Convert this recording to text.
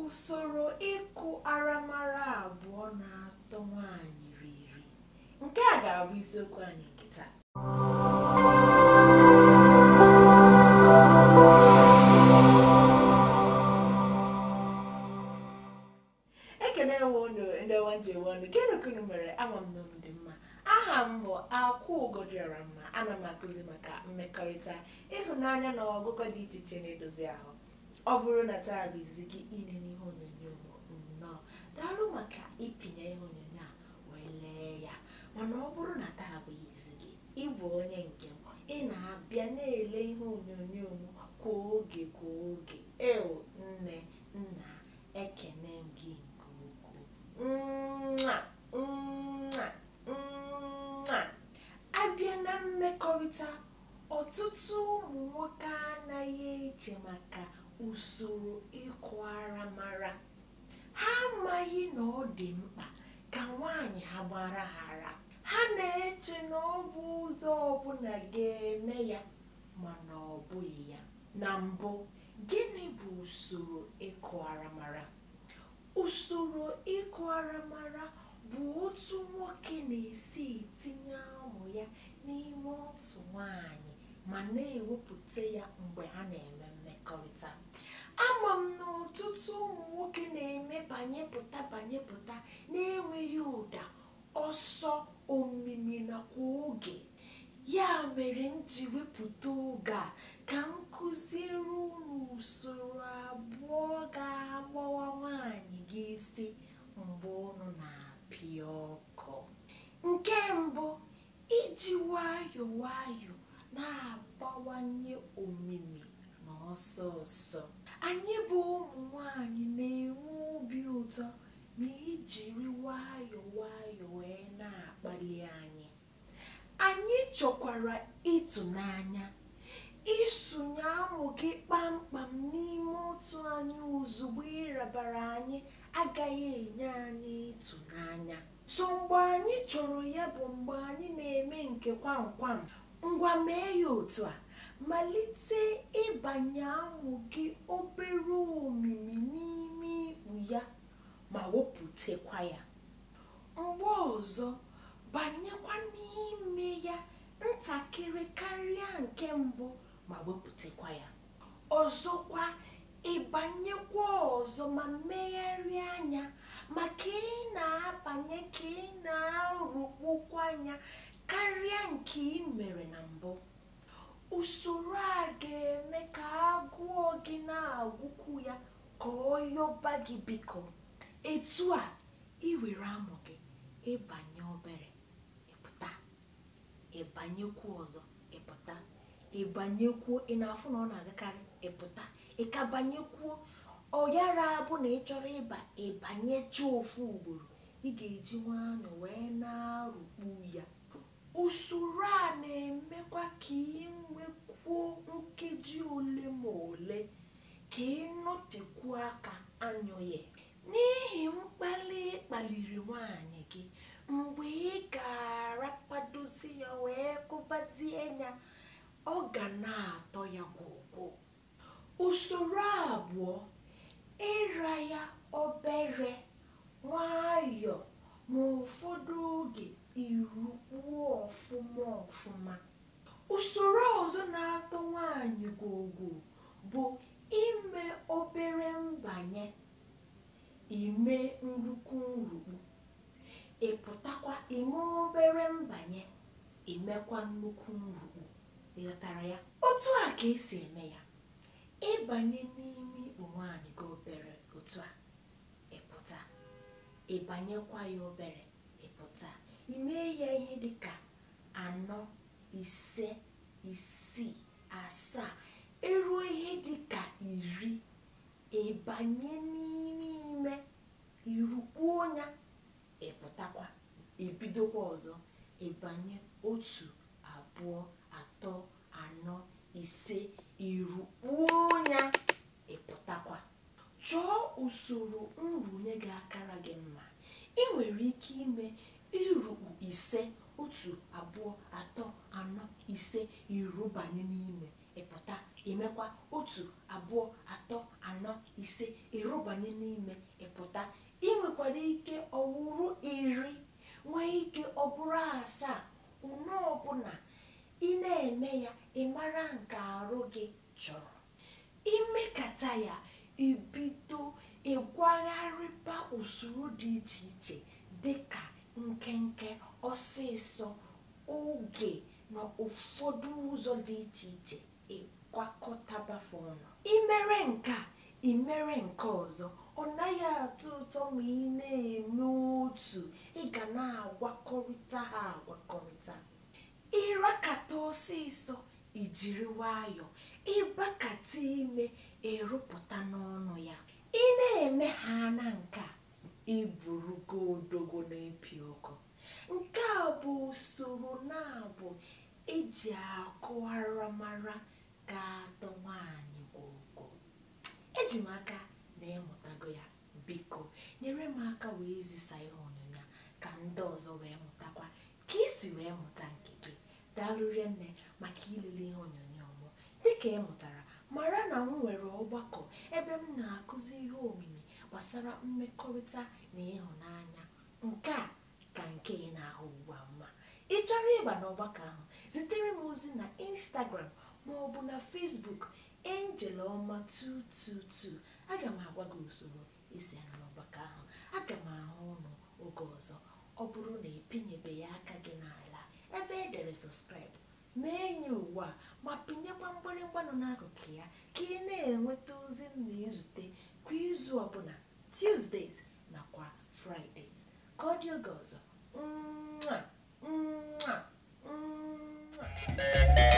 usoro ịkụ aramara abụọ na-atọ nwaanyị riri nke a ga-abụ isiokwu anyị nke taa ekene nwe unu ndị ọma njem ọnụ gịnị ka unu mere ama m na unu dị mma aha m bụ akwụ ugodịọra mma ana m akụzi maka mmekọrịta ịhụnanya na ọgụgụ dị iche iche na-edozi ahụ ọ bụrụ na taa bụ izizi gị ile n'ihe onyonyo m nnọọ daalụ maka ịpịnye ihe onyonyo a wee lee ya mana ọ bụrụ na taa bụ izizi gị ịbụ onye nke m ị na-abịa na-ele ihe onyonyo m kwa oge kwa oge eo nne nna ekene m gị nke ukwuu Mwah! Mwah! Mwah! abịa na mmekọrịta ọtụtụ ụmụ nwoke anaghị eche maka usoro ịkụ ara mara ha amaghị na ọ dị mkpa ka nwaanyị ha gbara ha ara ha na-eche na ọ bụ ụzọ ọbụla ga-eme ya mana ọ bụghị ya na mbụ gịnị bụ usoro ịkụ ara mara usoro ịkụ aramara bụ otu nwoke na-esi etinye ụmụ ya n'ime otu nwanyị ma na-ewepụta ya mgbe ha na-eme mmekọrịta ama m na ọtụtụ ụmụ nwoke na-eme banyepụta banyepụta na-enweghị ụda ọsọ omimi nakwa oge ya mere m ji wepụta oge a ka m kụziere unu usoro abụọ ga-agbawa nwaanyị gị isi mgbe unu na-apịa ọkụ nke mbụ iji nwayọọ nwayọọ na-abawanye omimi na ọsọ ọsọ anyị bụ ụmụ nwanyị na-enwe obi ụtọ ma ijiri nwayọọ nwayọọ wee na-akpali anyị anyị chọkwara ịtụnanya ịsụnye amụ gị kpamkpam n'ime otu anyị ozugbo ịrabara anyị agaghị enye anyị ịtụnanya so mgbe anyị chọrọ ya bụ mgbe anyị na-eme nke kwamkwam ngwa mee ya otu a malite ịbanye amụ gị obere omimi n'ime ikpu ya ma wepụtakwa ya mgbe ọzọ banyekwa n'ime ya ntakịrị karịa nke mbụ ma wepụtakwa ya ọzọkwa ịbanyekwa ọzọ ma mmegharịa anya maka ị na-abanye ka ị na-arụkpokwa anya karịa nke ị mere na mbụ usoro a ga-eme ka agụọ gị na-agwụkwu ya ka ọ yọba gị biko etu a iwere amụ gị ịbanye obere ịpụta ịbanyekwu ọzọ ịpụta ịbanyekwuo ị na-afụ na ọ na-agakarị ịpụta ịka banyekwuo ọ yara abụ na ị chọrọ ịba ịbanyecha ofu ugboro ị ga-eji nwayọọ wee na-arụkpu ya usoro a na-emekwa ka ị nwekwuo nkeji ole ma ole ka ị nọtekwuo aka anyụghị n'ihi mkpali kpaliri nwaanyị gị mgbe ị ga-arapadozi ya wee kụbazie ya ọ ga na-atọ ya gwụgwụ usoro abụọ ịra ya obere nwayọọ ma ụfọdụ oge irukpuo ọfụma ọfụma usoro ọzọ na-atọ nwaanyị gwogwo bụ ime obere mbanye ime nnukwu nrukpu ịpụtakwa ime obere mbanye imekwa nnukwu nrukpu ịghọtara ya otu a ka esi eme ya ịbanye n'ime ikpu nwaanyị gị obere otu a ịpụta ịbanyekwa ya obere ịpụta imee ya ihe dịka anọ ise isii asaa eruo ihe dịka iri ịbanye n'ime ime irukpuo ya ịpụtakwa ebidokwa ọzọ ịbanye otu abụọ atọ anọ ise irukpuo ya ịpụtakwa chọọ usoro nrụnye ga-akara gị mma ị nwere ike ime irukpu ise otu abụọ atọ anọ ise irubanye n'ime ịpụta imekwa otu abụọ atọ anọ ise ịrụbanye n'ime ịpụta ị nwekwara ike ọwụrụ iri nwee ike ọ bụrụ asaa une ọbụla ị na-eme ya ị mara nke arụ gị chọrọ imekata ya ibido ịgwagharịba usoro dị iche iche dịka nkenke ọsịsọ oge na ụfọdụ ụzọ dị iche iche ịgwakọtabafe ọnụ imere nke a imere nke ọzọ ọ naghị atọ ụtọ ma ị na-eme otu ị ga na-agwakọrịta ha agwakọrịta ịrakata ọsịsọ ijiri nwayọ ịgbakata ime ịrụpụta n'ọnụ ya ị na-eme ha na nke a iburugo odogo na-epi ọkụ nke a bụ usoro na-abụ eji akụ aramara ga-atọ nwaanyị gwogwo eji m aka na ịmụtago ya biko nyere m aka wee zisa ihe onyonyo ka ndị ọzọ wee mụtakwa ka isi wee mụta nke gị daalụrie nne maka ilele ihe onyonyo mụ dịka ị mụtara mara na m nwere ọgbakọ ebe m na-akụzi ihe omimi gbasara mmekọrịta na ịhụnanya nke a ka nke ị na-ahụ ugbu a mma ị chọrọ ịba n'ọgbakọ ahụ zitere m ozi na instagram ma ọ bụ na facebook angel ọma 222 aga m agwa gị usoro isi anọ n'ọgbakọ ahụ aga m ahụ ụnụ oge ọzọ ọ bụrụ na epinyebeghị aka gị n'ala ebe e dere sọskraịbụ mee ya ugbu a ma pinyekwa mgbịrịgba nọ n'akụkụ ya ka ị na-enweta ozi m na-ezute kwa izu ọbụla tuesdays nakwa fridays ka ọ dị oge ọzọ Mwah! Mwah! Mwah!